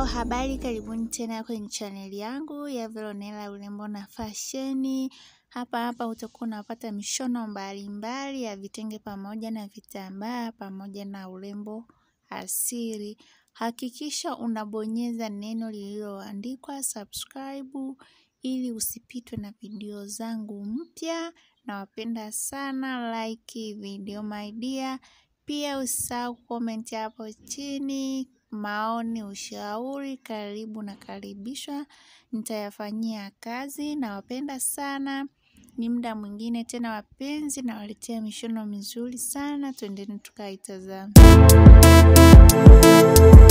Hello, habari karibuni tena kwenye chaneli yangu ya Veronella urembo na fasheni. Hapa hapa utakuwa unapata mishono mbalimbali ya vitenge pamoja na vitambaa pamoja na urembo asili. Hakikisha unabonyeza neno lililoandikwa subscribe ili usipitwe na video zangu mpya. Nawapenda sana, like video my dear. Pia usisahau comment hapo chini, maoni, ushauri, karibu na karibishwa, nitayafanyia kazi nawapenda sana. Ni muda mwingine tena wapenzi nawaletea mishono mizuri sana, twendeni tukaitazame.